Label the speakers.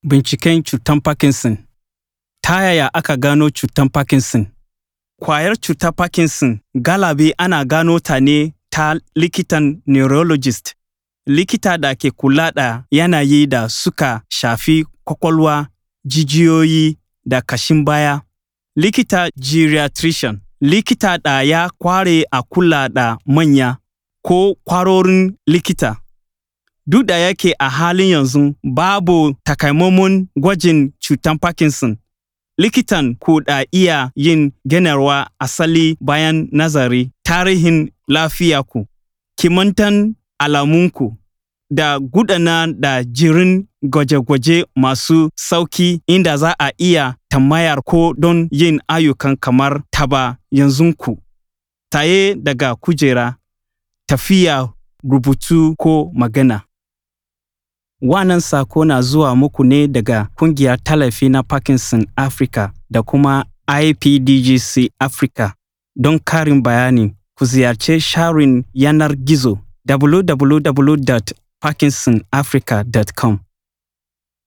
Speaker 1: Binciken cutar Parkinson Ta yaya aka gano cutar Parkinson? Kwayar cutar Parkinson galibi ana gano ta ne ta likitan neurologist, likita da ke kula da yanayi da suka shafi kwakwalwa, jijiyoyi da kashin baya. Likita geriatrician, likita da ya kware a kula da manya ko kwarorin likita. Duk da yake a halin yanzu babu takamaiman gwajin cutar Parkinson, likitan ku da iya yin ganawar asali bayan nazari tarihin lafiyarku, kimantan alamunku, da gudanar da jerin gwaje-gwaje masu sauƙi inda za a iya tambayar ku don yin ayyuka kamar taɓa yatsunku, tsaye daga kujera, tafiya, rubutu ko magana. Wannan saƙo na zuwa muku ne daga Ƙungiyar Tallafi na Parkinson Africa da kuma IPDGC Africa. Don ƙarin bayani, ku ziyarci shafin yanar gizo www.parkinsonafrica.com.